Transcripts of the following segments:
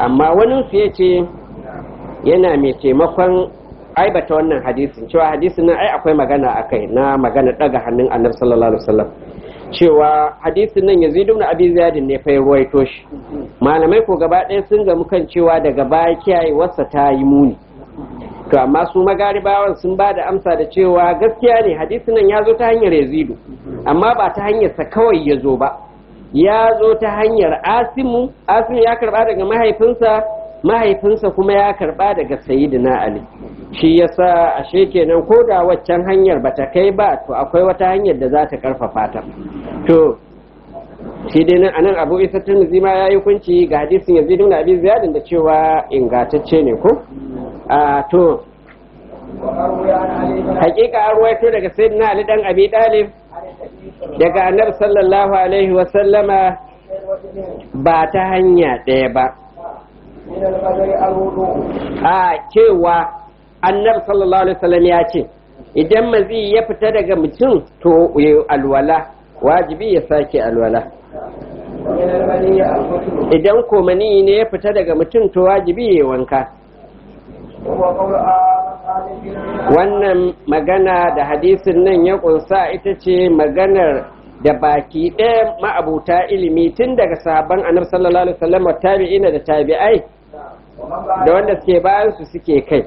amma wani su ya ce yana mai taimakon aibata wannan hadisin cewa hadisin nan ai akwai magana a kai na magana daga hannun annabi sallallahu alaihi wasallam cewa hadisin nan yazid ibn abi ziyad ne fa ruwaito shi malamai ko gaba ɗaya sun gamu kan cewa daga baya kiyaye wasa ta yi muni to amma su magaribawan sun ba da amsa da cewa gaskiya ne hadisin nan ya zo ta hanyar yazidu amma ba ta hanyar sa kawai ya zo ba ya zo ta hanyar asimu asimu ya karba daga mahaifinsa mahaifinsa kuma ya karba daga sayyidina ali shi yasa ashe kenan ko da waccan hanyar bata kai ba to akwai wata hanyar da za ta karfafa ta to shi dai nan anan abu isa turmuzi ma ya yi hukunci ga hadisin yazid ibn abi ziyad da cewa ingantacce ne ko a to hakika an ruwaito daga sayyidina ali dan abi dalib daga annabi sallallahu alaihi wa sallama ba ta hanya ɗaya ba a cewa annabi sallallahu alaihi wasallam ya ce idan mazi ya fita daga mutum to ya alwala wajibi ya sake alwala idan ko mani ne ya fita daga mutum to wajibi ya wanka wannan magana da hadisin nan ya kunsa ita ce maganar da baki ɗaya ma'abuta ilimi tun daga sahabban annabi sallallahu alaihi wasallam tabi'ina da tabi'ai da wanda suke bayan su suke kai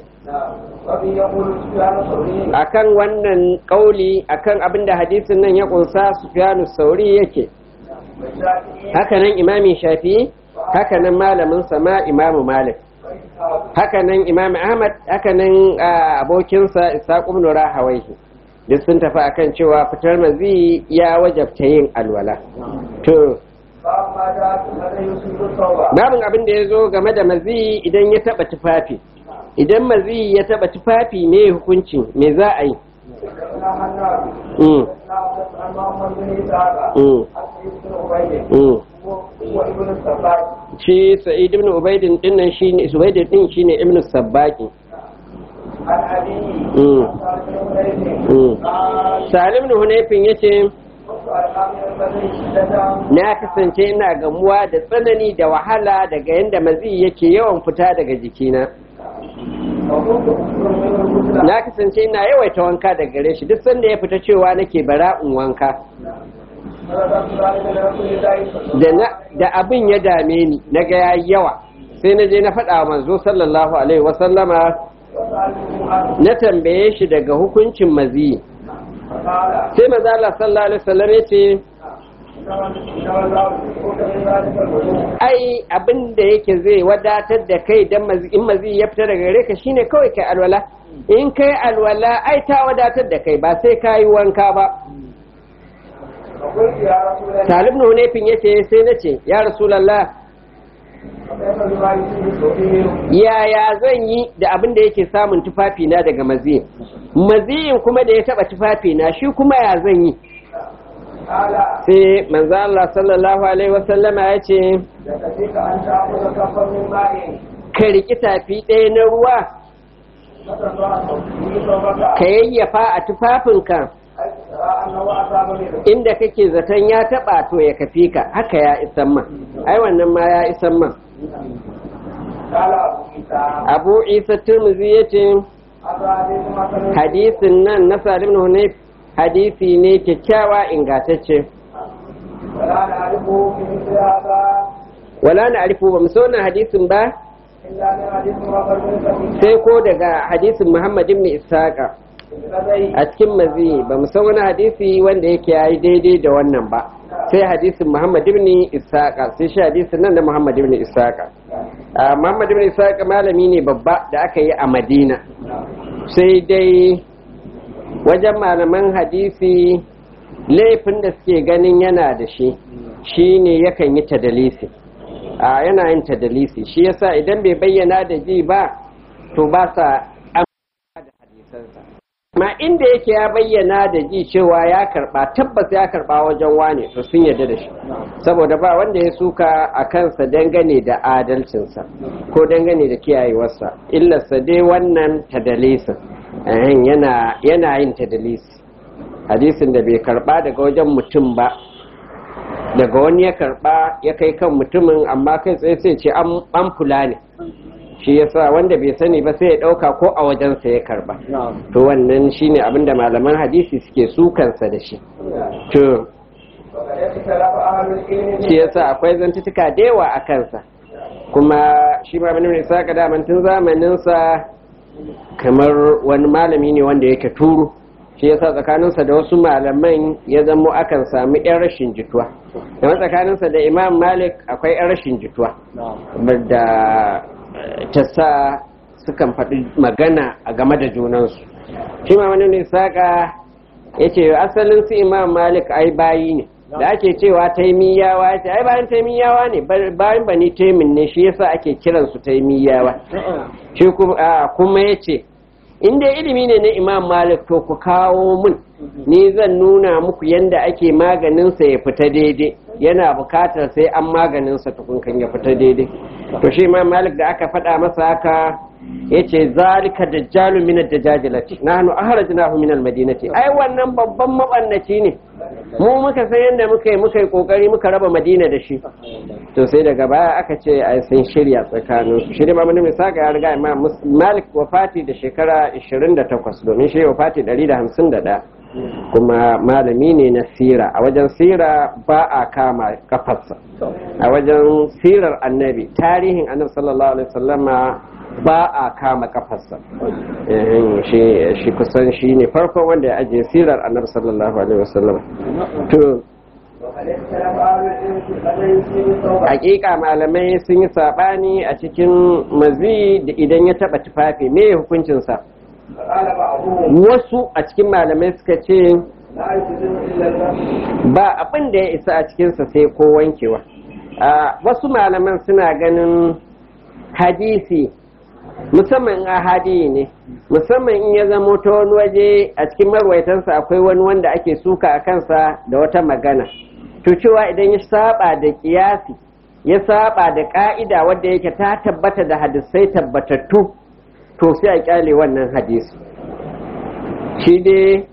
akan wannan kauli akan abin da hadisin nan ya kunsa sufyanu sauri yake hakanan imami shafi hakanan malamin sama imamu malik hakanan imam ahmad hakanan abokinsa isaq ibn rahawaihi duk sun tafi akan cewa fitar mazi ya wajabta yin alwala to babin abin da ya zo game da mazi idan ya taba tufafi idan mazi ya taba tufafi me hukuncin me za a yi shi sa'id ibn ubaidin dinnan shine ubaidin din shine ibn sabbaqi salim ibn hunayfin yace na kasance ina gamuwa da tsanani da wahala daga yadda mazi yake yawan fita daga jikina na kasance ina yawaita wanka da gare shi duk sanda ya fita cewa nake bara in wanka da abin ya dame ni na ga yayi yawa sai na je na faɗa manzo sallallahu alaihi wasallama na tambaye shi daga hukuncin mazi sai maza Allah sallallahu alaihi wasallam ya ce ai abin da yake zai wadatar da kai dan in mazi ya fita daga gare ka shine kawai kai alwala in kai alwala ai ta wadatar da kai ba sai ka yi wanka ba talib na hunefin ya ce sai na ce ya rasulallah yaya zan yi da abin da yake samun tufafi na daga maziyin maziyin kuma da ya taba tufafi na shi kuma ya zan yi sai manzo Allah sallallahu alaihi wasallama ya ce ka riki tafi ɗaya na ruwa ka yayyafa a tufafinka inda kake zaton ya taba to ya kafi ka haka ya isan man ai wannan ma ya isan man abu isa turmuzi ya ce hadisin nan na salim na hunayf hadisi ne kyakkyawa ingantacce wala na arifu ba so wannan hadisin ba sai ko daga hadisin muhammad ibn ishaqa a cikin mazi ba mu san wani hadisi wanda yake yayi daidai da wannan ba sai hadisin Muhammad ibn Isaqa sai shi hadisin nan da Muhammad ibn Isaqa Muhammad ibn Isaqa malami ne babba da aka yi a Madina sai dai wajen malaman hadisi laifin da suke ganin yana da shi shine yakan yi tadalisi a yana yin tadalisi shi yasa idan bai bayyana da ji ba to ba sa da hadisansa ma inda yake ya bayyana da ji cewa ya karba tabbas ya karba wajen wane to sun yarda da shi saboda ba wanda ya suka a kansa dangane da adalcinsa ko dangane da kiyayewarsa illarsa dai wannan tadalisin yana yana yin tadalisi hadisin da bai karba daga wajen mutum ba daga wani ya karba ya kai kan mutumin amma kai tsaye sai ce an fula ne shi yasa wanda bai sani ba sai ya dauka ko a wajensa ya karba to wannan shine abinda malaman hadisi suke sukansa da shi to shi yasa akwai zantutuka da yawa a kansa kuma shi ma bane sa ka damantin zamaninsa kamar wani malami ne wanda yake turu shi yasa tsakaninsa da wasu malaman ya zamo akan sami yan rashin jituwa kamar tsakaninsa da imam malik akwai yan rashin jituwa da ta sa sukan faɗi magana a game da junansu shi ma wani ne saka ya ce asalin su imam malik ai bayi ne da ake cewa taimiyawa ya ce ai bayan taimiyawa ne bayan bani taimin ne shi yasa ake kiransu taimiyawa shi kuma ya ce in dai ilimi ne na imam malik to ku kawo mun ni zan nuna muku yadda ake maganinsa ya fita daidai yana bukatar sai an maganinsa tukunkan ya fita daidai to shi imam malik da aka faɗa masa haka ya ce zalika dajjalu min ad-dajjalati nahnu ahrajnahu min al-madinati ai wannan babban mabannaci ne mu muka san yadda muka yi muka yi kokari muka raba madina da shi to sai daga baya aka ce ai sun shirya tsakanin su shirya mamu mai saka ya riga imam malik wafati da shekara 28 domin shi wafati 151 kuma malami ne na sira a wajen sira ba a kama kafarsa a wajen sirar annabi tarihin annabi sallallahu alaihi wasallama ba a kama kafarsa shi kusan shi ne farkon wanda ya ajiye sirar annabi sallallahu alaihi wasallam to hakika malamai sun yi sabani a cikin mazi da idan ya taba tufafi me hukuncinsa wasu a cikin malamai suka ce ba abin da ya isa a cikinsa sai ko wankewa wasu malaman suna ganin hadisi musamman a hadi ne musamman in ya zamo ta wani waje a cikin marwaitansa akwai wani wanda ake suka a kansa da wata magana to cewa idan ya saba da kiyasi ya saba da ka'ida wadda yake ta tabbata da hadisai tabbatattu to sai a kyale wannan hadisi shi dai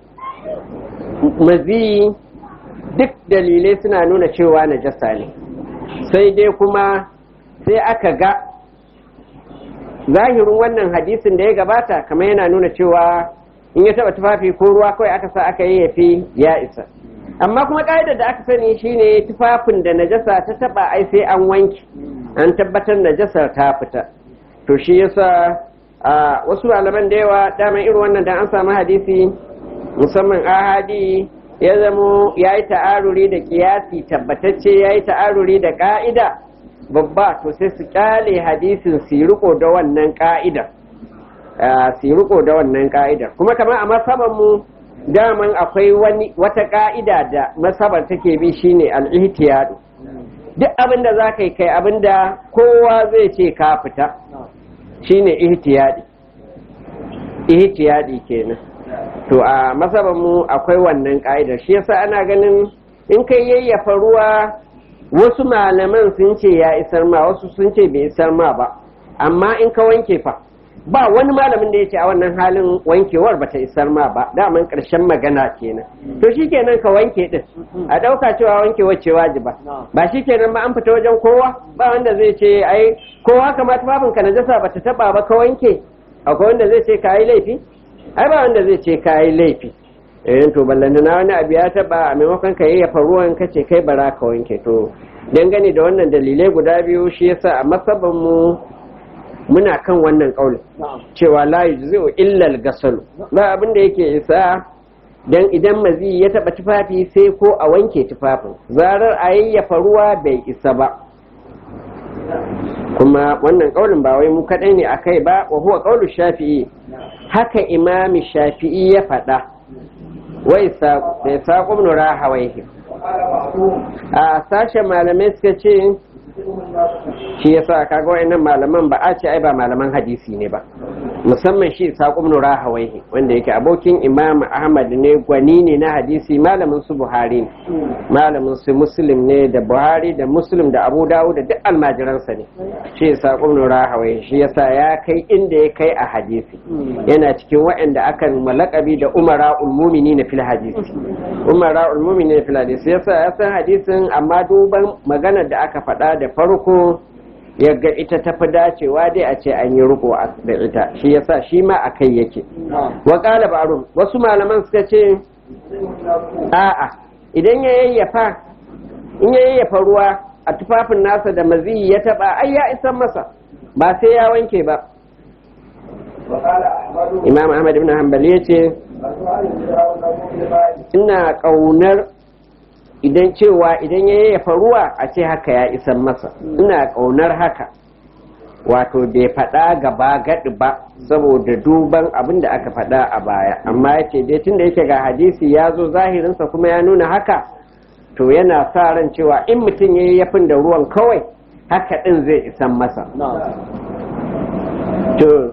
mazi duk dalilai suna nuna cewa najasa ne sai dai kuma sai aka ga zahirin wannan hadisin da ya gabata kamar yana nuna cewa in ya taba tufafi ko ruwa kawai aka sa aka yi yafi ya isa amma kuma ka'idar da aka sani shine tufafin da najasa ta taba ai sai an wanki an tabbatar najasar ta fita to shi yasa a wasu malaman da yawa dama irin wannan da an samu hadisi musamman ahadi ya zamo ya yi ta'aruri da kiyasi tabbatacce ya yi ta'aruri da ka'ida babba to sai su kyale hadisin su riko da wannan ka'idar su riko da wannan ka'idar kuma kamar a masaban mu daman akwai wani wata ka'ida da masabar take bi shine al-ihtiyadu duk abin da za ka yi kai abin da kowa zai ce ka fita shine ihtiyadi ihtiyadi kenan to a masaban mu akwai wannan ka'idar shi yasa ana ganin in kai yayyafa ruwa wasu malaman sun ce ya isar ma wasu sun ce bai isar ma ba amma in ka wanke fa ba wani malamin da ya ce a wannan halin wankewar bata isar ma ba daman karshen magana kenan to shikenan ka wanke din a dauka cewa wankewar ce wajiba ba shikenan ma an fita wajen kowa ba wanda zai ce ai kowa kamar tufafin ka najasa bata taba ba ka wanke akwai wanda zai ce ka yi laifi ai ba wanda zai ce ka yi laifi irin to ballanta na wani abu ya taba a maimakon ka yayyafa ruwan ka ce kai bara ka wanke to dangane da wannan dalilai guda biyu shi yasa a masaban mu muna kan wannan kaulin cewa la yujzi'u illa al-ghasl ba abin da yake isa dan idan mazi ya taba tufafi sai ko a wanke tufafin zarar a yayyafa ruwa bai isa ba kuma wannan kaulin ba wai mu kadai ne akai ba wa huwa qaulu shafi'i haka imami shafi'i ya faɗa wai saƙon nura hawaihi a sashen malamai suka ce shi ya sa kaga wa'annan malaman ba a ce ai ba malaman hadisi ne ba musamman shi saƙon nura hawaihi wanda yake abokin imam ahmad ne gwani ne na hadisi malamin su buhari ne malamin su muslim ne da buhari da muslim da abu dawo da duk almajiransa ne shi saƙon nura hawaihi shi yasa ya kai inda ya kai a hadisi yana cikin waɗanda akan malakabi da umara ulmumini na fil hadisi umara ulmumini na fil hadisi yasa ya san hadisin amma duban maganar da aka faɗa da farko yaga ita ta fi dacewa dai a ce an yi riko da ita shi yasa shi ma a kai yake wa ƙala ba'arun wasu malaman suka ce a'a idan ya yayyafa in ya yayyafa ruwa a tufafin nasa da maziyi ya taba ai ya isan masa ba sai ya wanke ba imam ahmad ibn hanbali ya ce ina ƙaunar idan cewa idan ya yayyafa ruwa a ce haka ya isan masa ina ƙaunar haka wato bai faɗa gaba gaɗi ba saboda duban abin da aka faɗa a baya amma ya ce dai tun da yake ga hadisi ya zo zahirinsa kuma ya nuna haka to yana sa ran cewa in mutum ya yi yafin da ruwan kawai haka ɗin zai isan masa to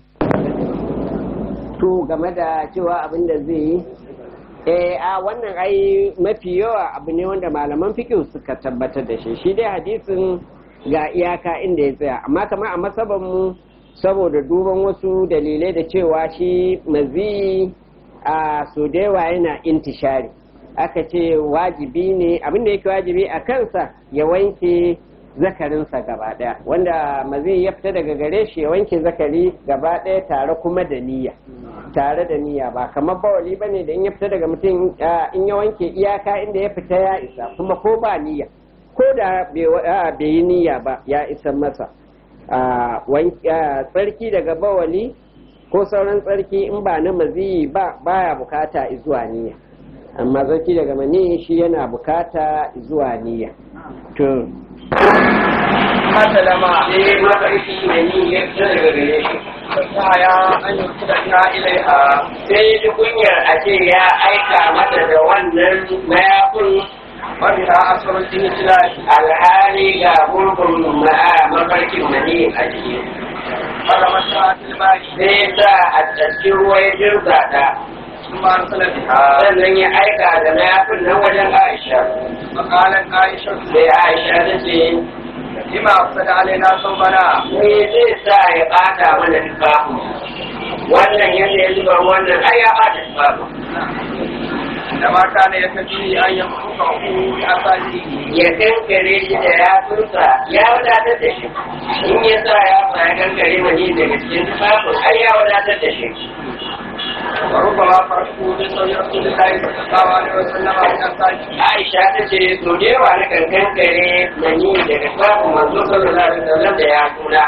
to game da cewa abin da zai yi eh a wannan ai mafi yawa abu ne wanda malaman fiqh suka tabbatar da shi shi dai hadisin ga iyaka inda ya tsaya amma kamar a masaban mu saboda duban wasu dalilai da cewa shi mazi a so da yawa yana intishari aka ce wajibi ne abinda yake wajibi a kansa ya wanke zakarinsa gaba daya wanda mazi ya fita daga gare shi ya wanke zakari gaba daya tare kuma da niyya tare da niyya ba kamar bawali bane da in ya fita daga mutum in ya wanke iyaka inda ya fita ya isa kuma ko ba niyya ko da bai yi niyya ba ya isa masa tsarki daga bawali ko sauran tsarki in ba na maziyi ba baya bukata zuwa niyya amma tsarki daga mani shi yana bukata zuwa niyya to Masalama sai mafarki mani ya fita daga gare shi ya an yi kuda ina ilaiha sai ji kunyar a ce ya aika mata da wannan mayafin wani ha asarar jini tilali alhali ga gurbin mafarkin mani a jiki fara mata tilbari sai sa a cikin ruwa ya jirga ta sun ma asalar ha sannan ya aika da mayafin nan wajen aisha makalan aisha sai aisha ta ce lima afsada alaina sau bana me zai sa ya bata mana tufafin wannan yadda ya zuba wannan ai ya bata tufafin da mata ne ya tafi an yi kuka ku a sati ya kankare shi da yatsunsa ya wadatar da shi in ya sa ya sa ya kankare mani daga cikin tufafin ai ya wadatar da shi wa ruba ma farko da sauyi rasulullahi sallallahu alaihi wasallam a kan sati Aisha ta ce so da yawa na kan kankare mani daga tufafin manzo sallallahu alaihi wasallam da ya kula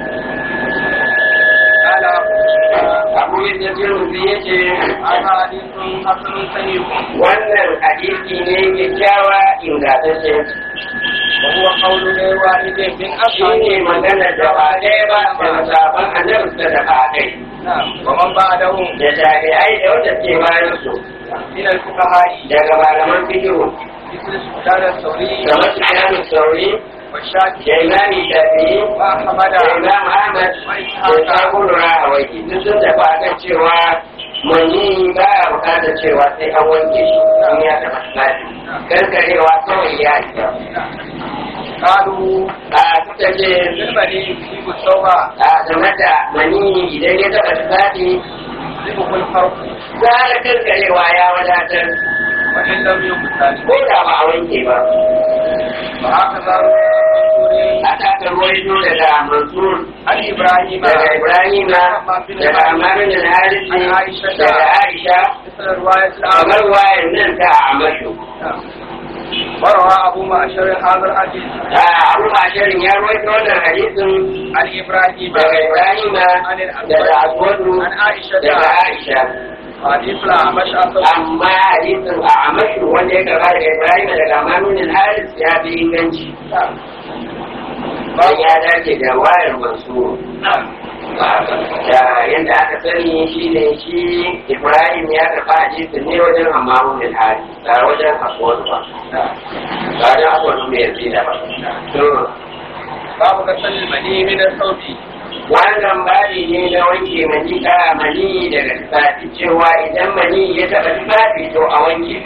ala abu yadda jirgi ya ce ana hadisun hasanun sahih wannan hadisi ne kyakkyawa ingantacce wa huwa qawlu ghayri wahidin min shi ne magana da ba ɗaya ba da sabon annabi suka da ba kai wa man ba'dahu da jami'ai da wanda ke bayan su min al-fuqaha daga malaman fikihu مثل سفيان الثوري kamar su kanu sauri والشافعي da imami shafi'i وأحمد da imam ahmad da sabon rahawaki duk sun tafi akan cewa mani ba ya bukatar cewa sai an wanke shi in ya taɓa lafi kankarewa kawai ya isa قالوا a suka ce بالبني يصيب الثوب a game da mani idan ya taɓa tufafi يصيبه الفرق gara kankarewa ya wadatar وإن لم يقتل ko da ba a wanke ba وهكذا الرسول aka aka ruwaito daga mansur عن إبراهيم daga ibrahima daga amarin da harisi daga aisha مثل رواية kamar الأعمى wayan nan ta amashu وروى أبو معشر هذا الحديث abu bashirin ya ruwaito wannan hadisin عن إبراهيم daga ibrahima daga aswadu عن عائشة daga aisha حديث الأعمش أصلا amma hadisin a amashu wanda ya gaba daga ibrahima daga amarin haris ya fi inganci bayan ya dace da wayar mansur da yadda aka sani shi ne shi ibrahim ya karɓa hadisin ne wajen amaru da hali ba wajen akwai ba ba wajen akwai mai yanzu da ba to باب غسل المني من الثوب wannan babi ne na wanke mani a mani daga tufafi cewa idan mani ya taɓa tufafi to a wanke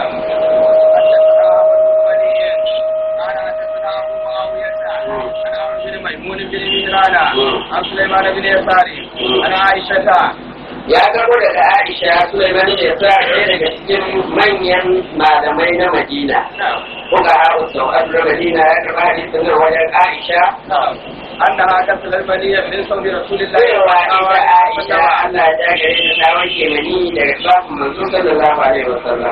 ميمون بن مهران عن سليمان بن يساري عن عائشة ya karbo daga Aisha Sulaiman da ya sa ɗaya daga cikin manyan malamai na Madina kuka haru sau da Madina ya karba hadisin nan wajen Aisha أنها كسل المنية من صوم رسول الله cewa ita Aisha Allah ya gare ta ta wanke mani daga safin manzo sallallahu alaihi wasallam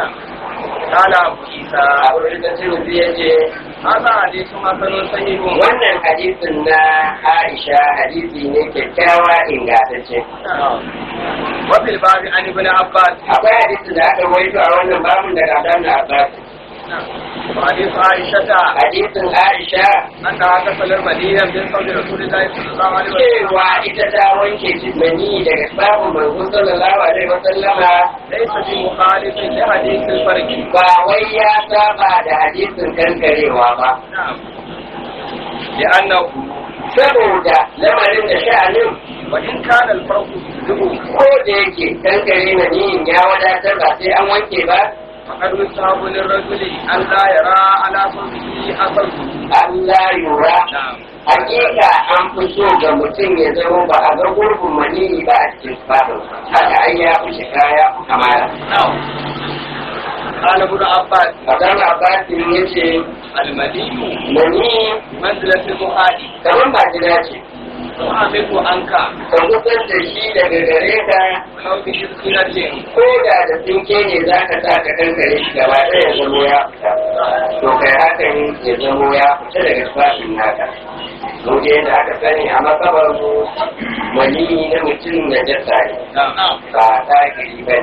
قال أبو عيسى Abu da Tirmidhi yace هذا حديث حسن صحيح wannan hadisin na Aisha hadisi ne kyakkyawa ingantacce وفي الباب عن ابن عباس akwai hadisin da aka rawaito a wannan babun daga Abdullah Abbas وحديث عائشة hadisin Aisha أنها كسل المنية من صوم رسول الله صلى الله عليه وسلم cewa ita ta wanke jismani daga sabon manzo sallallahu alaihi wasallama ليس بمخالف لحديث الفرق ba wai ya saba da hadisin kankarewa ba نعم لأنه saboda lamarin da sha'anin وإن كان الفرق يجب ko da yake kankare maniyin ya wadatar ba sai an wanke ba فقد يستحب للرجل أن لا يرى على صوته أثره Allah yura نعم hakika an fi so ga mutum ya zama ba a ga gurbin maniyi ba a cikin fatan haka ai ya fi shiga ya fi kamala نعم قال ابن عباس Abdan Abbasin ya ce المني maniyi منزلة المخالي kamar majina ce وعمله عنك ka kusan da shi daga gare ka ولو بشركة ko da da tsinke ne za ka sa ka kankare shi gaba ɗaya ya zamo ya fita to kai hakan ya zamo ya fita daga tufafin naka mu je da aka sani a matsabar mu wani na mutum na jasa ne نعم ba ta gari ba ne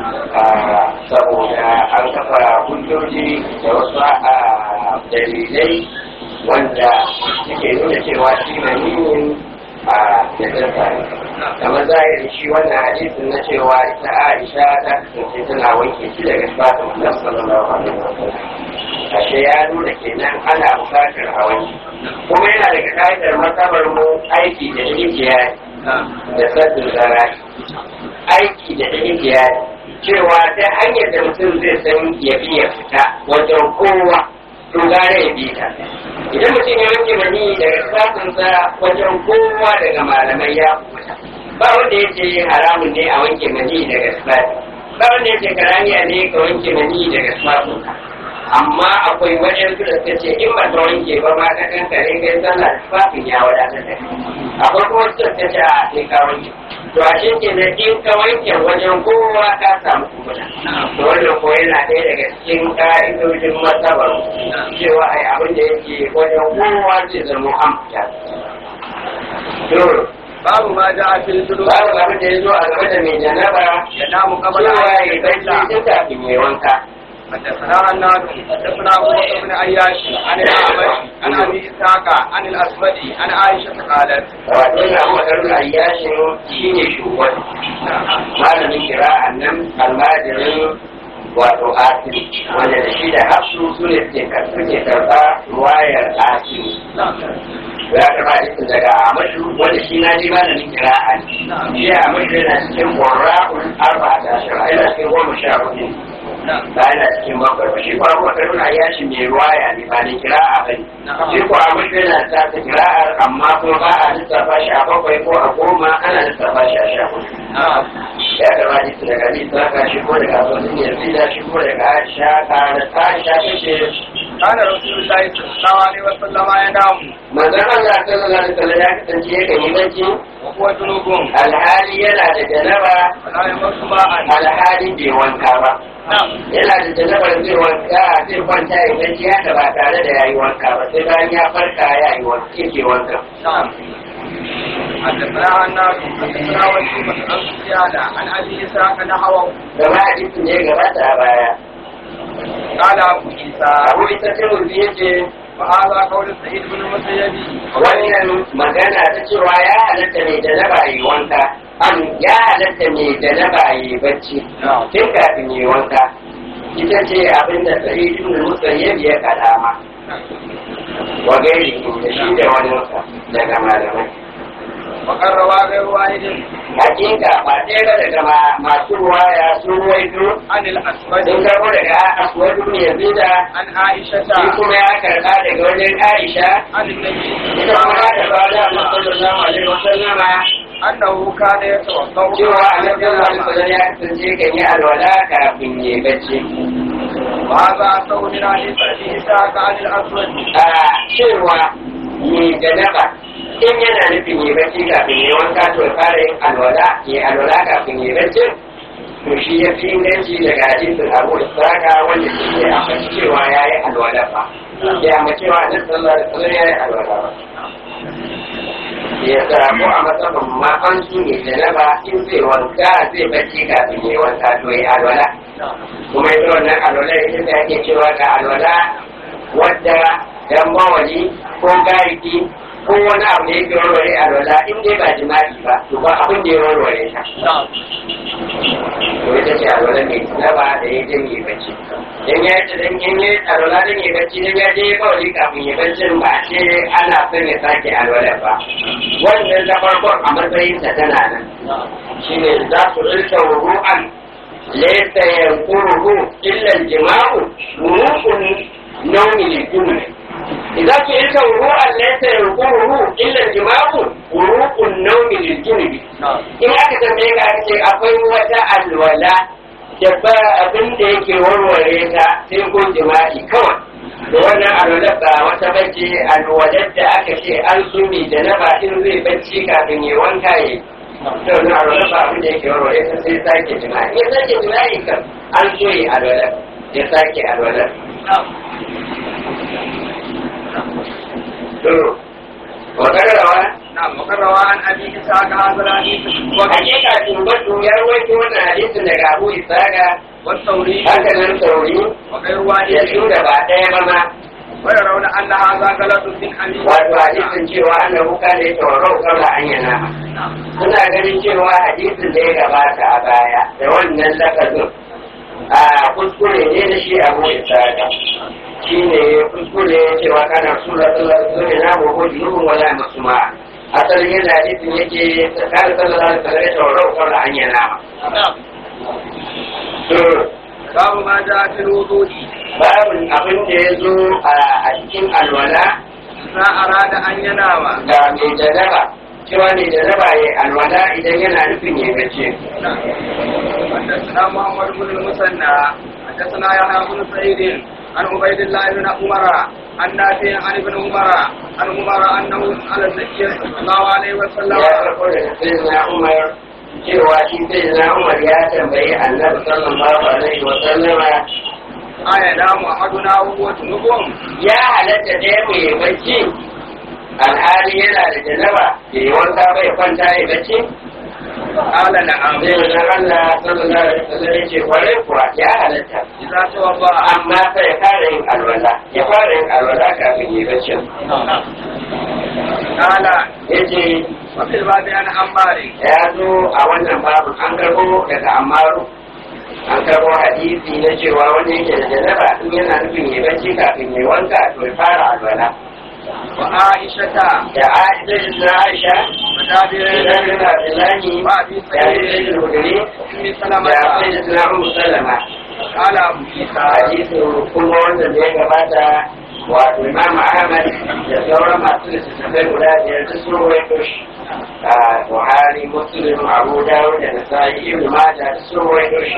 saboda an kafa hujjoji da wasu a dalilai wanda suke nuna cewa shi na niyin a da jasa ne kamar zahirin shi wannan hadisin na cewa ita Aisha ta kasance tana wanke shi daga fatin Allah sallallahu alaihi wasallam ashe ya nuna kenan ana bukatar a wanke kuma yana daga ka'idar matsabar mu aiki da rijiya da sabbin zarafi aiki da rijiya cewa ta hanyar da mutum zai san ya bi ya fita wajen kowa to gare ya bi ta idan mutum ya wanke mani daga safinsa wajen kowa daga malamai ya fita ba wanda ya ce haramun ne a wanke mani daga safi ba wanda ya ce karaniya ne ka wanke mani daga safinka amma akwai wajen su da suka ce in ba ta wanke ba ma ka kankare kai sallah tufafin ya wadatar da kai akwai kuma su suka ce a sai ka wanke to a shi ke da in ka wanke wajen kowa ka samu kubuta to wannan ko yana ɗaya daga cikin ka'idojin matsabar cewa ai abin da yake wajen kowa zai zama an fita to babu ma ja fil judu babu abin da ya zo a game da mai janaba ya namu qabla cewa an ya bacci yusalla tun kafin ya wanka حدثنا عن نافع حدثنا ابو بكر بن عياش عن الاعمش عن ابي اسحاق عن الاسود عن عائشه قالت wato yana makarar ayyashin shi ne shugaban malamin kira'an nan almajirin wato asiri wanda da shi da hafsu su ne suke karɓa ruwayar asiri ya karɓa isin daga amashu wanda shi na ji malamin kira'an shi amashu yana cikin ƙwararra'un arba da ashirin yana cikin goma sha hudu ba yana cikin bakwai ba shi kuwa kuma karuna ya shi mai ruwaya ne ba ne kira'a ba ne shi kuwa amashu yana ta ta kira'ar amma kuma ba a lissafa shi a bakwai ko a goma ana lissafa shi a sha hudu ya karɓa isin daga nisa ka shi ko daga sosin yazida shi ko daga aisha ka da ta aisha ta ce كان رسول الله صلى الله عليه وسلم ينام manzon Allah sallallahu alaihi wasallam ya kasance yakan yi bacci وهو جنوب alhali yana da janaba ولا يمس ماء alhali bai wanka ba نعم yana da janabar zai wanka zai kwanta ya bacci haka ba tare da yayi wanka ba sai bayan ya farka ya yi wanka yake wanka نعم حدثنا عن نافع حدثنا وكيع عن سفيان عن ابي اسحاق نحوه gama hadisin da ya gabata a baya قال ابو عيسى abu ita tirmidhi yace وهذا قول سعيد بن المسيب wannan magana ta cewa ya halatta mai janaba yi wanka an ya halatta mai janaba yi bacci tun kafin yi wanka ita ce abin da sa'id ibn musayyib ya kalama wa gairi da shi da wani daga malamai وقد روى غير واحد hakika ba ɗaya ba daga ma- masu ruwaya sun ruwaito عن الأسود sun karɓo daga aswadu ne yazida عن عائشة shi kuma ya karɓa daga wajen aisha عن النبي ita kuma ya karɓa da Allah sallallahu alaihi wasallama أنه كان يتوضأ cewa annabi sallallahu alaihi wasallam ya kasance kan yi alwala kafin ya bacci وهذا أصله من حديث أبي إسحاق عن الأسود a cewa mai janaba in yana nufin yi bacci kafin ya wanka to ya fara yin alwala ya alwala kafin ya bacci to shi ya fi inganci daga hadisin abu isaka wanda shi ne a fashi cewa ya yi alwala ba ya amma cewa annabi sallallahu alaihi wasallam ya yi alwala ba ya samu a matsayin ma an su ne janaba in zai wanka zai bacci kafin ya wanka to ya yi alwala kuma ita wannan alwala ita da ake cewa ga alwala wadda dan mawali ko gariki ko wani abu da yake warware alwala in dai ba jima'i ba to ba abin da ya warware ta to ita ce alwala mai tunaba da ya je yi bacci dan ya ce dan in yi alwala dan yi bacci dan ya je mawali kafin ya bacci ba a ce ana son ya sake alwala ba wannan da farkon a matsayin ta tana nan shine za su rika ru'an ليس ينقره إلا الجماع وروق النوم للجنون إذا سئلت وروعا ليس ينقره إلا الجماع وروق النوم للجنون إن aka tambaye ka aka ce akwai wata alwala da ba abin da yake warware ta sai ko jima'i kawai da wannan alwala ba wata bace alwalar da aka ce an sumi da na ba in zai bacci kafin ya wanka ya to na alwala ba abin da yake warware ta sai sake jima'i ya sake jima'i kan an so yi alwala ya sake alwala to wa karrawa نعم وقد روى عن أبي إسحاق هذا الحديث hakika tumbatu ya rawaito wannan hadisin daga Abu Isaga والثوري haka nan sauri وغير ya واحد su da ba ɗaya ba ma ويرون أن هذا غلط من أبي wato hadisin cewa annabu kana ya tawarau kama an yana suna ganin cewa hadisin da ya gabata a baya da wannan lafazin a kuskure ne da shi abu isaga shi ne kuskure cewa kana sura sallallahu alaihi wasallam na mu junubun wala masuma asalin yadda hadisin yake tsakanin sallallahu alaihi wasallam ya tawarau kama an yana باب ما جاء في الوضوء babin abin da ya zo a cikin alwala إذا أراد أن ينام ga mai janaba cewa mai janaba ya alwala idan yana nufin ya gace حدثنا محمد بن المثنى حدثنا يحيى بن سعيد عن عبيد الله بن عمر عن نافع عن ابن عمر عن عمر انه على النبي صلى الله عليه وسلم ya karɓo daga sayyidina umar cewa shi sayyidina umar ya tambayi annabi sallallahu alaihi wa sallama أينام أحدنا وهو جنوب ya halatta ɗaya mu yi bacci alhali yana da janaba ya yi wanka bai kwanta ya bacci قال نعم zai wajen Allah sallallahu alaihi wa sallam ya ce kwarai kuwa ya halatta إذا توضأ amma sai ya fara yin alwala ya fara yin alwala kafin yi bacci قال ya ce وفي الباب عن عمار ya zo a wannan babu an karbo daga amaru an karbo hadisi na cewa wanda yake da janaba in yana nufin ya bacci kafin ya wanka to ya fara alwala وعائشة da aisha da aisha وجابر da bin abdullahi وأبي da aisha سعيد da hudri أم da سلمة aisha da ummu salama قال أبو عيسى hadisin kuma wanda da ya gabata wato imam ahmad da sauran masu littattafai guda biyar da sun rawaito shi a buhari muslim abu dawud da nasa'i ibn majah da sun rawaito shi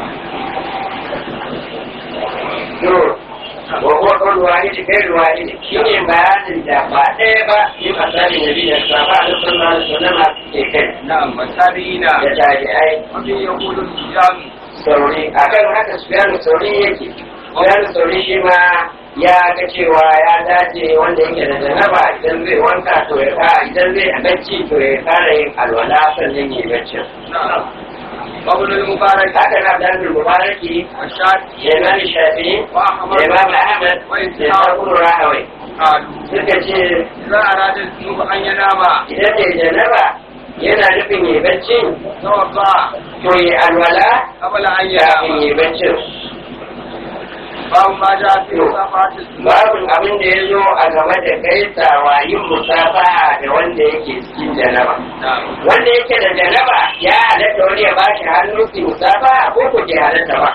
to wa huwa qawl wahid ghayr wahid shine bayanin da ba ɗaya ba in asalin nabi da sahaba da sallallahu alaihi wasallam ke kai نعم والتابعين da tabi'ai وفي يقول الصيام sauri akan haka sufyanu sauri yake sufyanu sauri shi ma ya ga cewa ya dace wanda yake da janaba idan zai wanka to ya fara idan zai a bacci to ya fara yin alwala sannan ya yi baccin نعم وابن المبارك haka na dan mubaraki والشافعي da imam shafi da imam ahmad da sabon rahawai قالوا suka ce إذا أراد الذنوب أن ينام idan mai janaba yana nufin ya bacci توضأ to ya alwala قبل أن kafin ينام ya baccin babu ma ja fi musafahatil babu abin da ya zo a game da gaisawa yin musafaha da wanda yake cikin janaba wanda yake da janaba ya halatta wani ya bashi hannu su musafaha ko ko ke halatta ba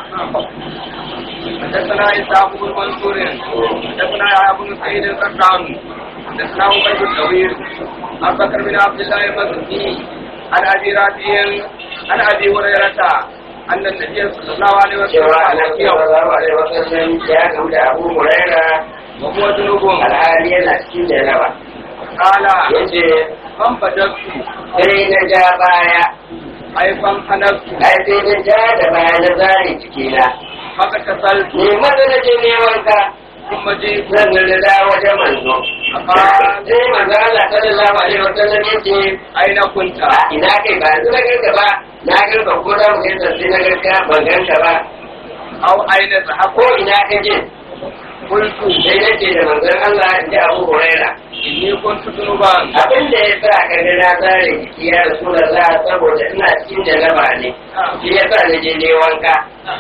حدثنا إسحاق بن منصور حدثنا يحيى بن سعيد القطان حدثنا عبيد الطويل عن بكر بن عبد الله المزني عن أبي رافع عن أبي هريرة أن النبي صلى الله عليه cewa وسلم annabi sallallahu alaihi wasallam ya gamu da Abu Huraira وهو جنوب alhali yana cikin janaba قال yace فانبدأت sai na ja baya أي فانحنفت ai sai na ja da baya na zare cikina فاغتسلت ne maza na je ne wanka ثم جئت sannan na dawo wajen manzo sai manzo Allah sallallahu alaihi wasallam yace أين كنت؟ a ina kai ba yanzu na ganka ba na ganka ko da mu yasa sai na ganka ban ganka ba أو أين ذهبت؟ ko ina ka je قلت sai nace da manzon Allah inda Abu Huraira إني كنت جنوبا abin da ya sa ka ga na tsare jiki ya Rasulullah saboda ina cikin janaba ne shi ya sa na je ne wanka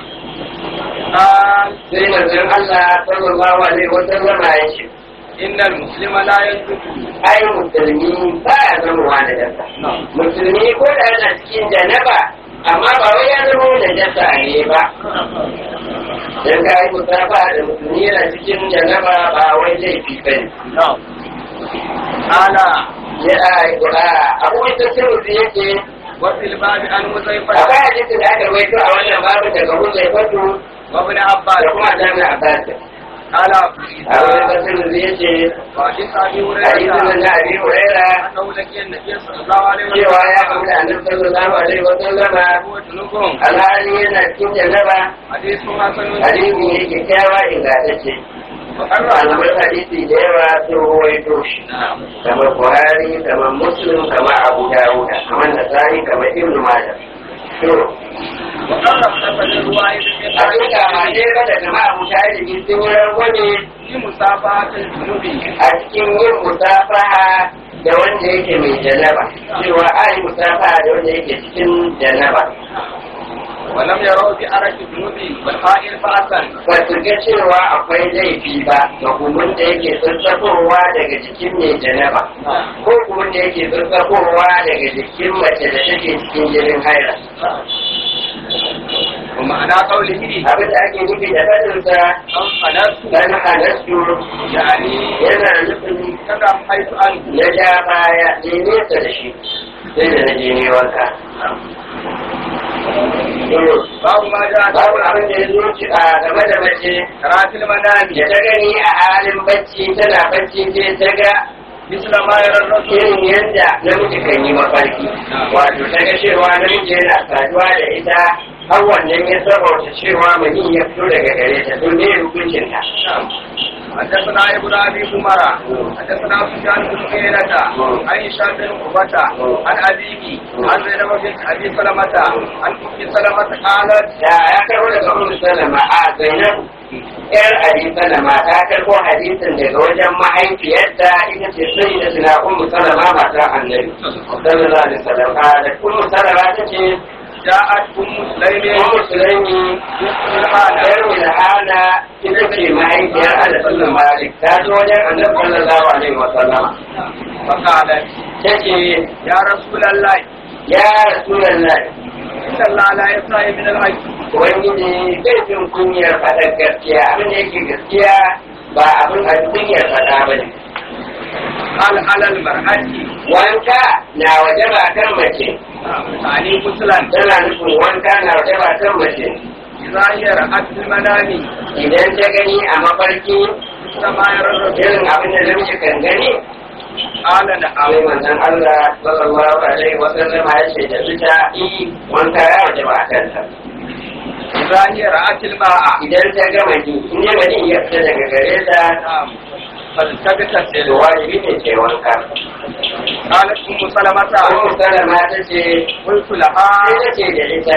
قال sai manzon Allah sallallahu alaihi wasallam ya ce إن المسلم لا ينطق ai musulmi ba ya zama wa da dasa musulmi ko da yana cikin janaba amma ba wai ya zama da dasa ne ba dan ka yi musafa da musulmi yana cikin janaba ba wai laifi ba ne نعم قال ya a abu ita sirri yake وفي الباب عن حذيفة akwai hadisin da aka rawaito a wannan babu daga Huzai Fatu وابن da عباس kuma Jami'a Abbas قال a wani tafsirin da yake وحديث أبي hadisin هريرة nan na Abi Huraira أنه لقي النبي صلى الله عليه cewa ya وسلم kamu da Annabi sallallahu alaihi wa sallama هو جنوب alhali yana cikin janaba حديث حسن hadisi ne kyakkyawa ingantacce وقرر malaman hadisi da yawa sun ruwaito shi kamar Buhari kamar Muslim kamar Abu Dawud kamar Nasa'i kamar Ibn Majah to وقرر سفر الرواية hakika ma dai kada jama'a mu tare da sun yi rangwame في مسافة الجنوب a cikin yin musafaha da wanda yake mai janaba cewa a yi musafaha da wanda yake cikin janaba ولم يروا بأرك الجنوب والحائر فأسا ba su ga cewa akwai laifi ba ga kumin da yake sassafowa daga jikin mai janaba ko kumin da yake sassafowa daga jikin mace da take cikin jinin haira ومعنى قوله abin da ake nufi da fadinsa أنفنست dan halastu يعني yana nufin كذا حيث أنت na ja baya ne nesa da shi sai da na je ne wanka babu ma ja babu abin da ya zo ci a game da mace karatil manami da ta gani a halin bacci tana bacci sai ta ga misla ma yaran rasul irin yadda namiji kan yi mafarki wato ta ga cewa namiji yana saduwa da ita har wannan ya sabauta cewa mani ya fito daga gare ta don ne hukuncin ta حدثنا ابن ابي عمر حدثنا سفيان بن عيينة عن هشام بن عروة عن ابيه عن زينب بنت ابي سلمة عن ام سلمة قالت da ya karbo daga ummu salama a zainab yar abi salama ta karbo hadisin daga wajen mahaifiyarta ita ce sai da tuna ummu salama matar annabi sallallahu alaihi wasallam da ummu salama ta ce جاءت ام سليم ummu sulaimi yar wilhana ita ce mahaifiyar anas bin malik ta zo wajen annabi sallallahu alaihi wasallam فقالت ta ce يا رسول الله ya rasulullahi ان الله لا يستحي من الحق Ubangiji zai jin kunyar faɗar gaskiya abin da yake gaskiya ba abin a kunyar faɗa ba ne. قال على المرأة Wanka na waje ba kan mace, يعني مثلا tana nufin wanka na waje ba kan mace. إذا هي رأت في المنام Idan ta gani a mafarki مثل ما يرى الرجل irin abin da namiji kan gani, قال sai نعم manzon Allah sallallahu alaihi wa sallam ya ce da ita i wanka ya waje ba kanta. إذا هي رأت الماء Idan ta ga mani, in ne mani ya fita daga gare ta, نعم فلتغتسل to wajibi ne ce wanka. قالت أم سلمة Ummu Salama ta ce قلت لها sai ta ce da ita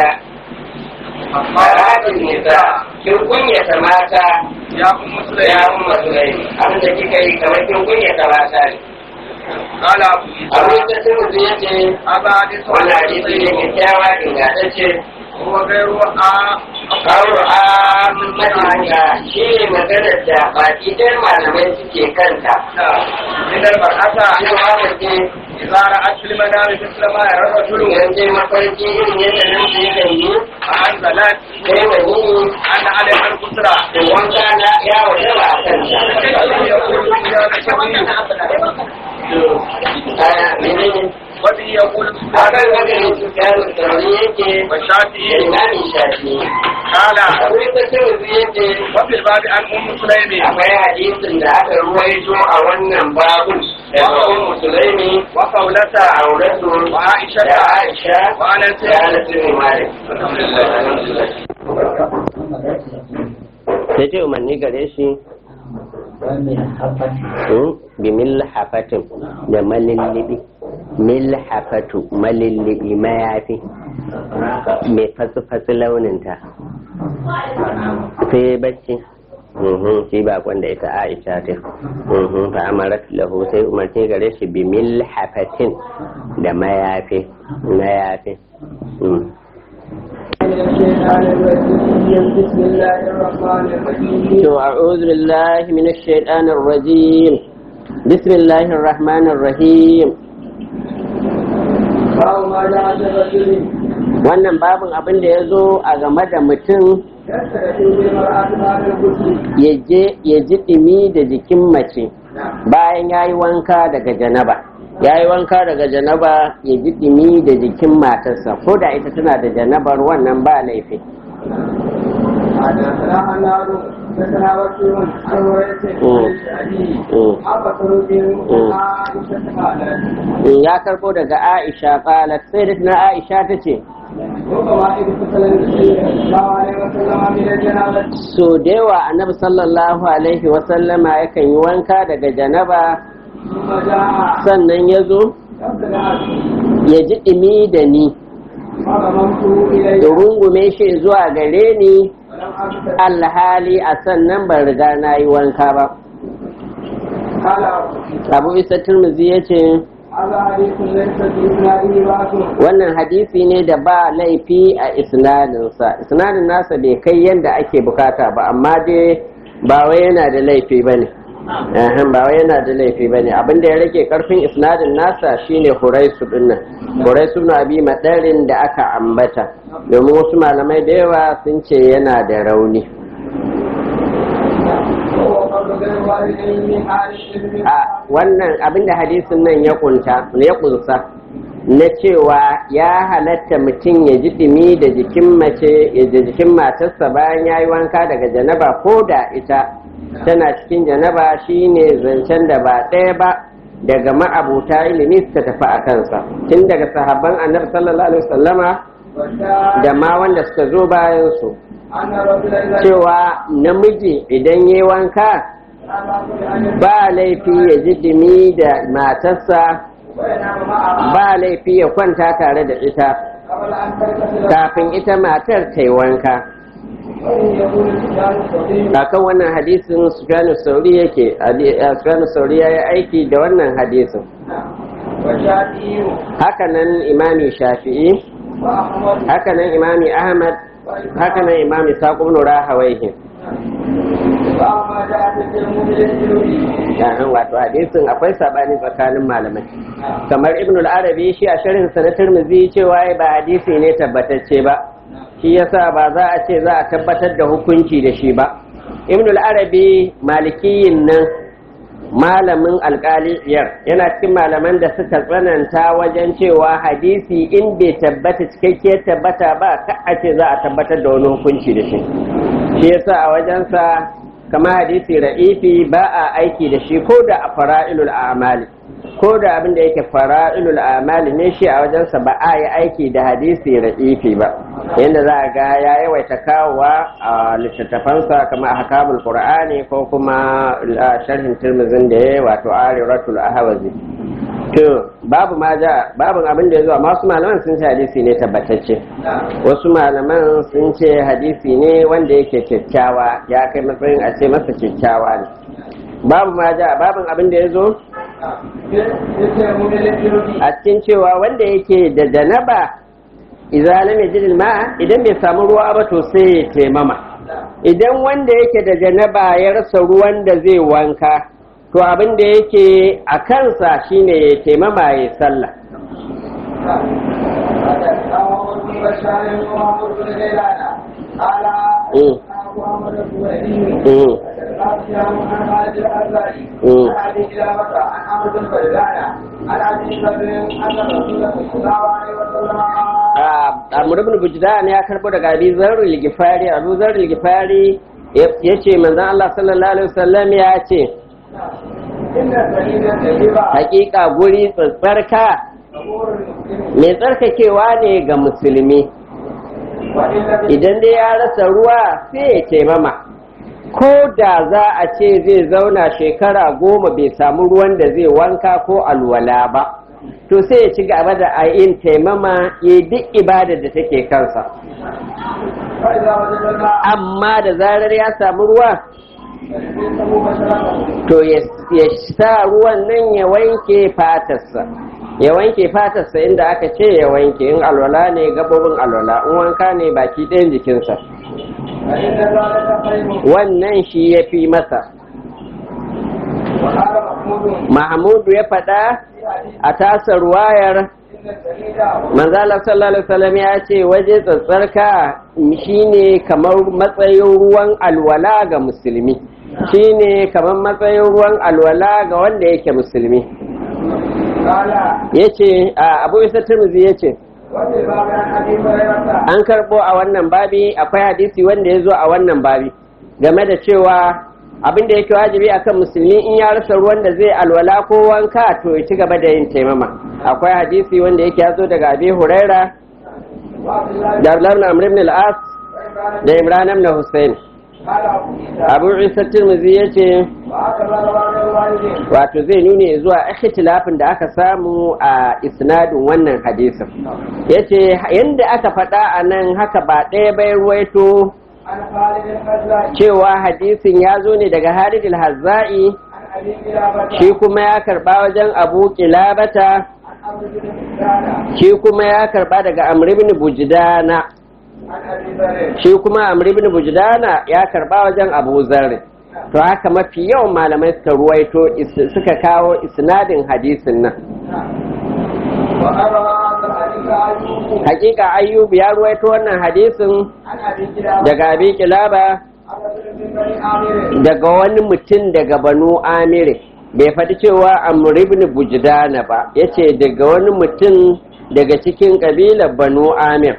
Maratin nisa, kin kunyata mata يا أم ya سليم umma Sulaimi, abin da kika yi kamar kin kunyata mata ne. قال أبو Abin عيسى da sun mutu ya ce, هذا حديث wannan hadisi ne kyakkyawa ingantacce, هو غير آ kawo a mata shi ne maganar da baki ɗan malamai suke kanta من المرأة cewa mace إذا رأت في المنام مثل ما يرى الرجل idan sai mafarki irin yadda nan su yakan yi فأنزلت sai wani أن عليها الكسرى wanka na ya waje ba a kanta a menene وبه يقول a kan maganin su kayan tsarni yake da والشافعي imamin shafi قال akwai tasirin su yake وفي الباب عن أم سليم akwai hadisin da aka ruwaito a wannan babu daga ummu sulaimi وقولة da auratu وعائشة da aisha وأنس da anas bin malik sai ce umarni gare shi Hmm, bi milhafatin da malillibi milhafatu malillibi mayafi mai fasu-fasu launinta sai bacci Mhm, shi ba kwanda ita aisha ta Mhm, fa amarat lahu sai umarni gare shi bi milhafatin da mayafi mayafi Hmm. بسم الله الرحمن الرحيم To, a'udhu billahi minash shaitanir rajim. Bismillahir rahmanir rahim. باب ما جاء في الرجل Wannan babin abin da ya zo a game da mutum يستكشف بالمرأة بعد الغسل ya je ya ji ɗimi da jikin mace bayan ya yi wanka daga janaba. Ya yi wanka daga janaba ya ji ɗimi da jikin matarsa, ko da ita tana da janabar wannan ba laifi. حدثنا حناد حدثنا وكيع عن وريث مم. مم. حق خروج عائشة قالت In ya karɓo daga Aisha ƙalat sai da na Aisha ta ce, ربما إذ قتل النبي صلى الله عليه وسلم من الجنابة so da yawa annabi sallallahu alaihi wasallama yakan yi wanka daga janaba ثم جاء sannan ya zo قبل ya ji ɗimi da ni فرممت إليه ya rungume shi zuwa gare ni ولم أبت alhali a sannan ban riga na yi wanka ba قال abu isa turmuzi ya ce هذا حديث ليس في إسناده بأس wannan hadisi ne da ba laifi a isnadinsa isnadin nasa bai kai yadda ake bukata ba amma dai ba wai yana da laifi ba ne ba wai yana da laifi ba ne abinda ya rage karfin isnadin nasa shine huraisu dinnan huraisu na abi madarin da aka ambata domin wasu malamai da yawa sun ce yana da rauni وهو قول غير والدين من أهل العلم a wannan abinda hadisin nan ya kunta ya kunsa na cewa ya halatta mutum ya ji dumi da jikin mace ya ji jikin matarsa bayan ya yi wanka daga janaba ko da ita tana cikin janaba shine zancen da ba ɗaya ba daga ma'abuta ilimi suka tafi a kansa tun daga sahabban annabi sallallahu alaihi wasallama والشاهد da ma wanda suka zo bayan su أن رجلا إذا cewa namiji idan ya yi wanka كان ba laifi ya ji dumi da matarsa وينام معها ba laifi ya kwanta tare da ita قبل أن تغتسل kafin ita matar ta yi wanka وإن يكون الإنسان صديق kakan wannan hadisin sufyanu sauri yake hadi- eh, sufyanu sauri ya yi aiki da wannan hadisin وشافعي hakanan imami shafi'i وأحمد hakanan imami ahmad hakanan imami saƙon nura hawaihi وما جاء في التلميذ للتلميذ yahan wato hadisin akwai sabani tsakanin malamai kamar ibn al-arabi shi a sharhin sa na tirmidhi cewa ai ba hadisi ne tabbatacce ba shi yasa ba za a ce za a tabbatar da hukunci da shi ba ibn al-arabi malikiyin nan malamin alkaliyar yana cikin malaman da suka tsananta wajen cewa hadisi in bai tabbata cikakkiyar tabbata ba ka a ce za a tabbatar da wani hukunci da shi shi yasa a wajensa kama hadisi ra'ifi ba a aiki da shi ko da a fara'ilul amali ko da abin da yake fara'ilul amali ne shi a wajensa ba a yi aiki da hadisi ra'ifi ba yadda za a ga ya yawaita kawowa a littattafansa kama a hakamul qur'ani ko kuma a sharhin tirmidhin da ya wato ariratul ahawazi to babu ma ja babun abin da ya zuwa masu malaman sun ce hadisi ne tabbatacce wasu malaman sun ce hadisi ne wanda yake kyakkyawa ya kai matsayin a ce masa kyakkyawa ne babu ma ja babun abin da ya zo للتلميذ للتلميذ a cikin cewa wanda yake da janaba idza lam yajid ma'a idan bai samu ruwa ba to sai ya taimama idan wanda yake da janaba ya rasa ruwan da zai wanka to abin da yake a kansa shine ya taimama ya sallah Mm. Mm. Mm. Amr ibn Bujdan ya karbo daga Abi Zarr al-Ghifari Abu Zarr al-Ghifari yace manzon Allah sallallahu alaihi wasallam ya ce hakika guri tsarka mai tsarkakewa ne ga musulmi idan dai ya rasa ruwa sai ya taimama ko da za a ce zai zauna shekara goma bai samu ruwan da zai wanka ko alwala ba to sai ya ci gaba da a yin taimama ya duk ibadar da take kansa amma da zarar ya samu ruwa to ya sa ruwan nan ya wanke fatarsa ya wanke fatarsa inda aka ce ya wanke in alwala ne gabobin alwala in wanka ne baki ɗayan jikinsa wannan shi ya fi masa mahmudu ya faɗa a tasar wayar manzala sallallahu alaihi wasallam ya ce waje tsatsarka shine kamar matsayin ruwan alwala ga musulmi shine kamar matsayin ruwan alwala ga wanda yake musulmi ya ce abu isa turmuzi ya ce an karbo a wannan babi akwai hadisi wanda ya zo a wannan babi game da cewa abin da yake wajibi akan musulmi in ya rasa ruwan da zai alwala ko wanka to ya ci gaba da yin taimama akwai hadisi wanda yake ya zo daga abi huraira da abdullahi amr ibn al-as da imran ibn husayn abu isa tirmidhi yace wato zai nune zuwa ikhtilafin da aka samu a isnadin wannan hadisin yace yanda aka faɗa a nan haka ba ɗaya bai ruwaito cewa hadisin ya zo ne daga Halid al-Hazza'i shi kuma ya karba wajen Abu Kilabata shi kuma ya karba daga Amr ibn Bujdana shi kuma Amr ibn Bujdana ya karba wajen Abu Zarr to haka mafi yawan malamai suka ruwaito suka kawo isnadin hadisin nan hakika ayyub ya ruwaito wannan hadisin daga abi kilaba daga wani mutum daga banu amire bai faɗi cewa amr ibn bujdana ba yace daga wani mutum daga cikin ƙabilar banu amir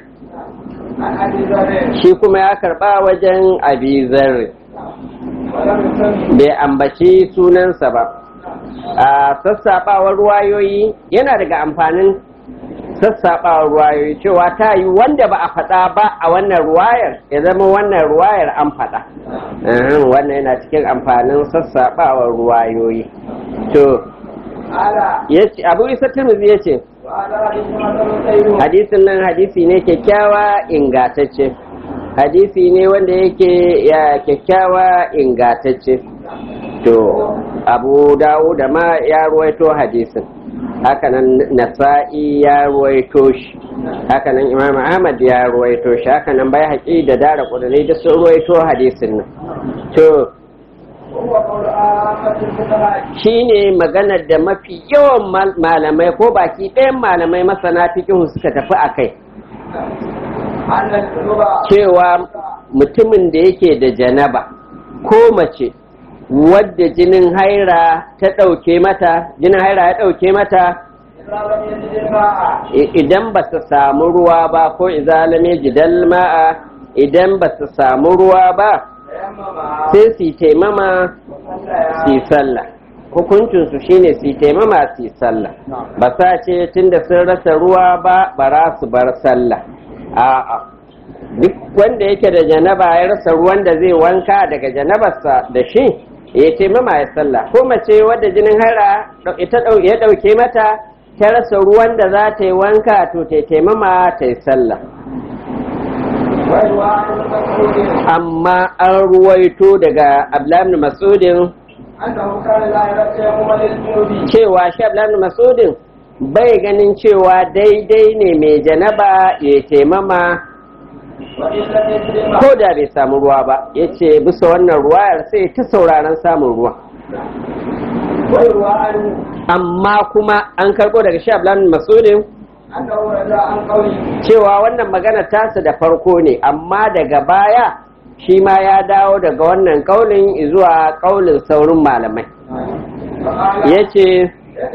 shi kuma ya karɓa wajen abi zarri bai ambaci sunansa ba a sassaɓawar ruwayoyi yana daga amfanin sassaɓawar ruwayoyi cewa ta yi wanda ba a faɗa ba a wannan ruwayar ya zama wannan ruwayar an faɗa wannan yana cikin amfanin sassaɓawar ruwayoyi to abu isa turmuzi ya ce hadisin nan hadisi ne kyakkyawa ingatacce hadisi ne wanda yake ya kyakkyawa ingatacce to abu dawo da ma ya ruwaito hadisin hakanan nasa'i ya ruwaito shi hakanan imam ahmad ya ruwaito shi hakanan bai haƙi da dara ƙudurai da sun ruwaito hadisin nan to shi ne maganar da mafi yawan malamai ko baki ɗayan malamai masana fikihu suka tafi a kai cewa mutumin da yake da janaba ko mace wadda jinin haira ta ɗauke mata jinin haira ya ɗauke mata idan ba su samu ruwa ba ko izalame jidal ma'a idan ba su samu ruwa ba sai su taimama su sallah hukuncinsu shine su taimama su sallah ba sa ce tunda sun rasa ruwa ba bara su bar sallah a'a duk wanda yake da janaba ya rasa ruwan da zai wanka daga janabarsa da shi ya taimama ya sallah ko mace wadda jinin hara ya ɗauke mata ta rasa ruwan da za ta yi wanka to ta taimama ta yi sallah amma an ruwaito daga ablamin masudin cewa shi ablamin masudin bai ganin cewa daidai ne mai janaba ya taimama ko da bai samu ruwa ba ya ce bisa wannan ruwayar sai ta sauraron samun ruwa amma kuma an karɓo daga shi ablan masudin cewa wannan magana tasa da farko ne amma daga baya shi ma ya dawo daga wannan kaulin zuwa kaulin saurin malamai ya ce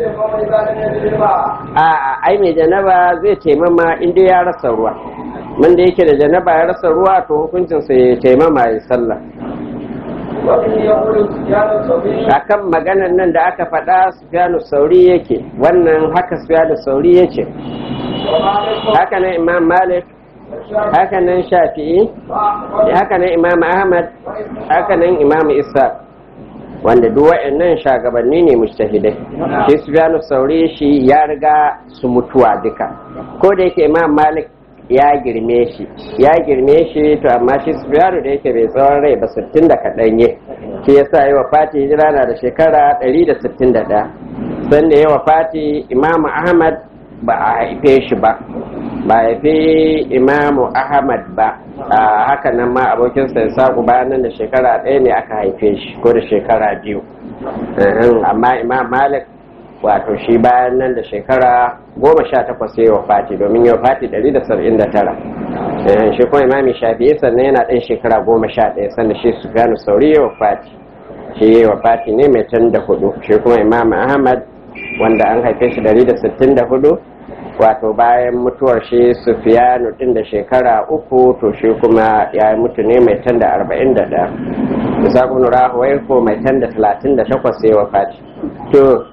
a ai mai janaba zai taimama inda ya rasa ruwa wanda yake da janaba ya rasa ruwa to hukuncinsa ya taimama ya sallah akan maganan nan da aka faɗa sufyanu sauri yake wannan haka sufyanu sauri yake haka nan imam malik haka nan shafi'i haka nan imam ahmad haka nan imam isa wanda duk wa'annan shagabanni ne mujtahidai shi sufyanu sauri shi ya riga su mutuwa duka ko da yake imam malik ya girme shi ya girme shi to amma shi sufyanu da yake bai tsawon rai ba sittin da kaɗan ye shi yasa yi wa fati hijira na da shekara ɗari da sittin da ɗaya sanda yi wa fati imamu ahmad ba a haife shi ba ba a haife imamu ahmad ba a haka nan ma abokinsa ya saku bayan nan da shekara ɗaya ne aka haife shi ko da shekara biyu amma imam malik wato shi bayan nan da shekara goma sha takwas ya yi wa fati domin ya fati ɗari da saba'in da tara shi kuma imami shafi'i sannan yana ɗan shekara goma sha ɗaya sannan shi su gano sauri ya wa fati shi ya wa fati ne mai can da hudu shi kuma imam ahmad wanda an haife shi ɗari da sittin da hudu wato bayan mutuwar shi sufiyanu ɗin da shekara uku to shi kuma ya mutu ne mai tan da arba'in da ɗaya isa kuma rahuwai ko mai tan da talatin da takwas ya wa fati to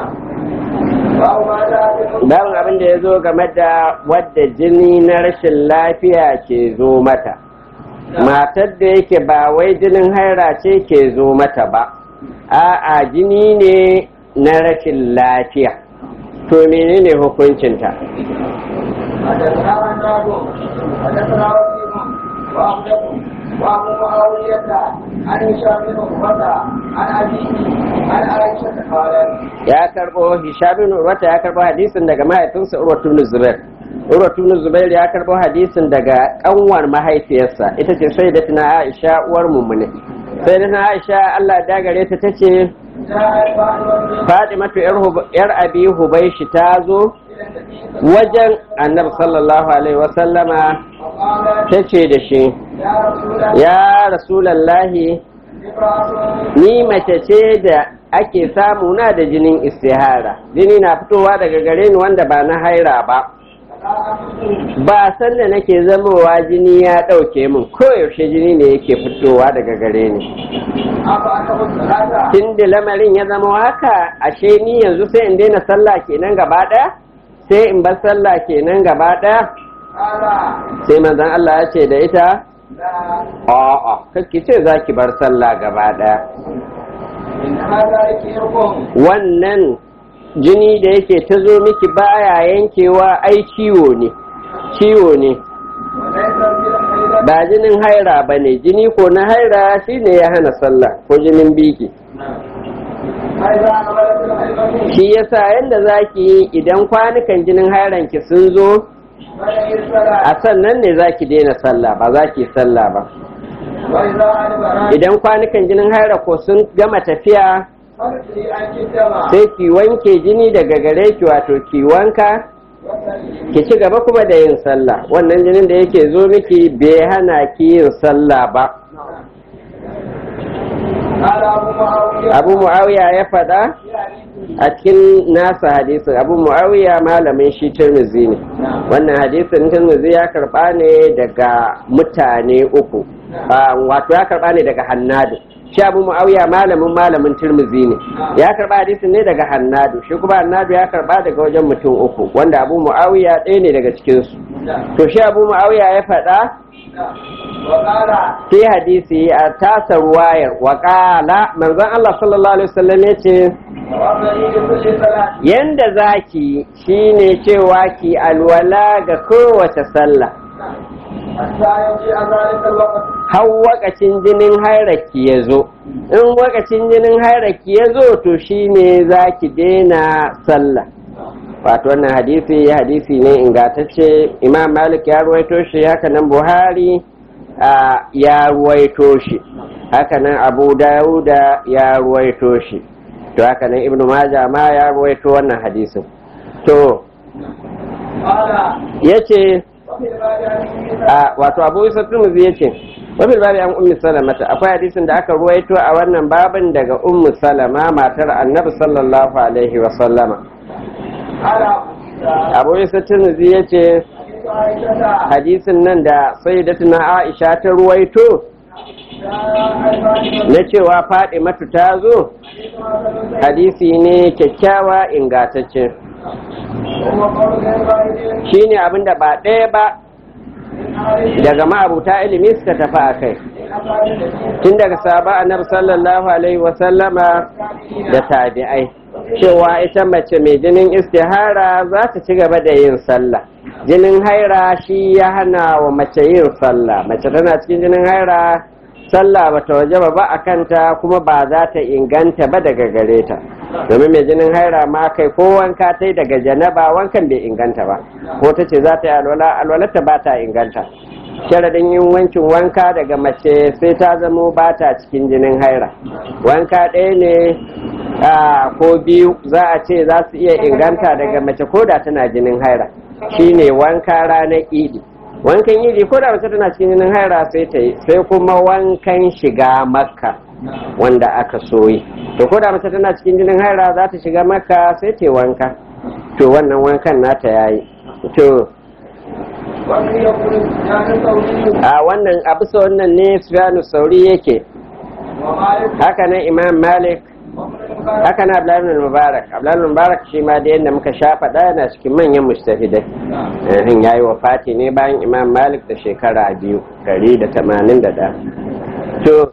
Babu abin da ya zo game da wadda jini na rashin lafiya ke zo mata. Matar da yake ba wai jinin haira ce ke zo mata ba, a'a jini ne na rashin lafiya. To menene hukuncinta? وابو معاوية عن هشام بن عروة عن أبيه عن عائشة قالت ya karbo Hisham bin Urwata ya karbo hadisin daga mahaifinsa Urwatu bin Zubair Urwatu bin Zubair ya karbo hadisin daga kanwar mahaifiyarsa ita ce sayyidatina Aisha uwar mummune sayyidatina Aisha Allah da gare ta tace Fatimatu yar Abi Hubayshi ta zo wajen Annabi sallallahu alaihi wasallama tace da shi ya Rasulallahi ni mace ce da ake samu na da jinin istihara jini na fitowa daga gare ni wanda ba na haira ba ba sanda nake zamowa jini ya ɗauke min koyaushe jini ne yake fitowa daga gare ni tun da lamarin ya zama haka ashe ni yanzu sai in daina sallah kenan gaba ɗaya sai in bar sallah kenan gaba ɗaya sai manzon Allah ya ce da ita a'a kakki ce za ki bar sallah gaba ɗaya wannan jini da yake ta zo miki baya yankewa ai ciwo ne ciwo ne ba jinin haira ba ne jini ko na haira shine ya hana sallah ko jinin biki shi yasa yadda za ki yi idan kwanukan jinin hairanki sun zo a sannan ne za ki daina sallah ba za ki sallah ba idan kwanukan jinin haira ko sun gama tafiya sai ki wanke jini daga gare ki wato ki wanka ki ci gaba kuma da yin sallah wannan jinin da yake zo miki bai hana ki yin sallah ba abu muawiya ya faɗa a cikin nasa hadisin abu muawiya malamin shi tirmizi ne wannan hadisin tirmizi ya karɓa ne daga mutane uku wato ya karɓa ne daga hannadu shi abu muawiya malamin malamin tirmizi ne ya karɓa hadisin ne daga hannadu shi kuma hannadu ya karɓa daga wajen mutum uku wanda abu muawiya ɗaya ne daga cikinsu to shi abu muawiya ya faɗa sai hadisi a tasa ruwayar waƙala manzon Allah sallallahu alaihi wasallam ya ce yanda zaki shine cewa ki alwala ga kowace sallah har wakacin jinin hairaki ya zo in wakacin jinin hairaki ya zo to shine za ki daina sallah wato wannan hadisi hadisi ne ingantacce imam malik ya ruwaito shi haka nan buhari ya ruwaito shi haka nan abu dawuda ya ruwaito shi to haka nan ibnu maja ma ya ruwaito wannan hadisin to ya ce wato abu isa turmuzi ya ce wafil babi an ummi salamata akwai hadisin da aka ruwaito a wannan babin daga ummu salama matar annabi sallallahu alaihi wa sallama abu isa turmuzi ya ce hadisin nan da sayyidatuna aisha ta ruwaito na cewa faɗi matu ta zo hadisi ne kyakkyawa ingatacce shi ne abinda ba ɗaya ba daga ma'abuta ilimi suka tafi a kai tun daga saba annabi sallallahu alaihi wasallama da tabi'ai cewa ita mace mai jinin istihara za ta ci gaba da yin sallah jinin haira shi ya hana wa mace yin sallah mace tana cikin jinin haira sallah ba ta waje ba a kanta kuma ba za ta inganta ba daga gare ta domin mai jinin haira ma kai ko wanka ta daga janaba wankan bai inganta ba ko ta ce za ta yi alwala alwalarta ba ta inganta sharadin yin wancin wanka daga mace sai ta zamo ba ta cikin jinin haira wanka ɗaya ne ko biyu za a ce za su iya inganta daga mace ko da tana jinin haira shine wanka ranar idi wankan idi ko da mace tana cikin jinin haira sai ta yi sai kuma wankan shiga makka wanda aka soyi to ko da mace tana cikin jinin haira za ta shiga makka sai ta yi wanka to wannan wankan nata yayi to a wannan a bisa wannan ne sufyanu sauri yake haka nan imam malik haka na abdullahi mubarak abdullahi mubarak shi ma da yadda muka sha faɗa yana cikin manyan mustafidai yayin yayi wa fati ne bayan imam malik da shekara biyu gari da tamanin da ɗaya to